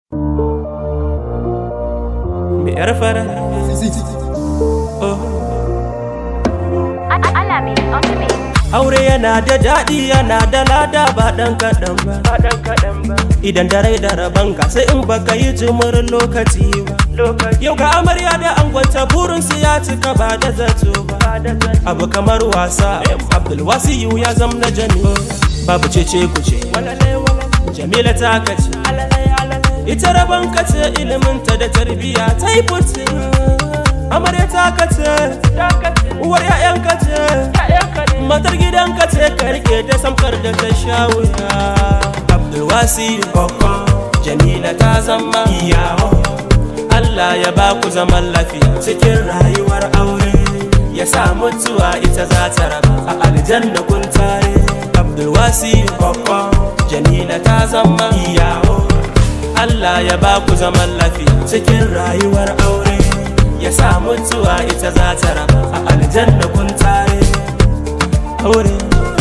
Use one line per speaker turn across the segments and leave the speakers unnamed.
Me yar fara
Alami on the beat.
Aure yana da daɗi yana da lada ba ɗan kaɗan ba Idan da rai da rabon ka sai in baka yi jimurin lokaci ba Yau ga amarya da angonta burinsu ya cika ba da zato ba Abu kamar wasa Abdulwasiyu ya zam na jami Babu cece kuce Jamila ta kace Ita rabon kace iliminta da tarbiyya ta yi fice Amarya ta kace Uwar 'ya'yan kace matar gidanka ce ka rike ta samkar da ta sha wuya abdulwasi kokon jamila ta zama iyawo allah ya ba ku zaman lafiya cikin rayuwar aure ya sa mutuwa ita za ta raba a aljanna kun tare abdulwasi kokon jamila ta zama iyawo allah ya ba ku zaman lafiya cikin rayuwar aure ya sa mutuwa ita za ta raba a aljanna kun tare aure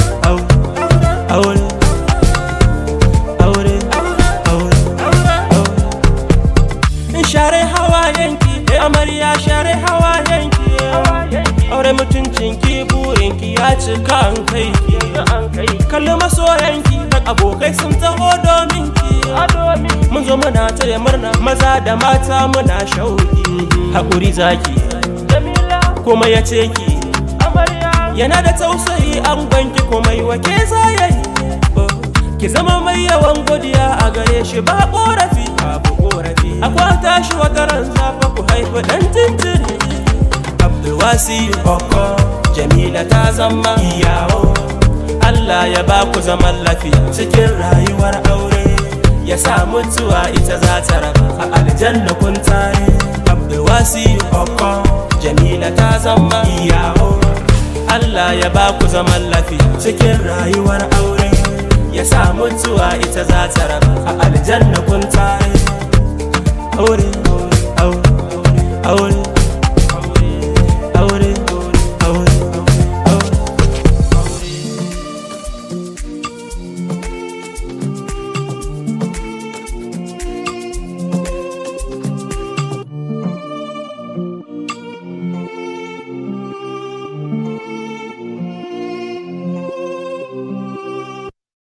aure aure aure aure share hawa yanki amarya share hawa yanki aure mutuncinki burinki ya cika an kai kalli masoyanki da abokai sun taho domin ki mun zo muna taya murna maza da mata muna shauki haƙuri zaki kuma ya ce ki yana da tausayi an gwanki komai wake zayayi ki zama mai yawan godiya a gare shi ba korafi babu korafi akwai tashi wata ran zafa ku haifi dan jinjiri abdulwasi boko jamila ta zama iyawo Allah ya ba ku zaman lafiya cikin rayuwar aure ya sa mutuwa ita za ta raba a aljanna kun tare abdulwasi boko jamila ta zama iyawo Allah ya ba ku zaman lafiya cikin rayuwar aure ya sa mutuwa ita za ta raba a aljanna kun tare aure aure aure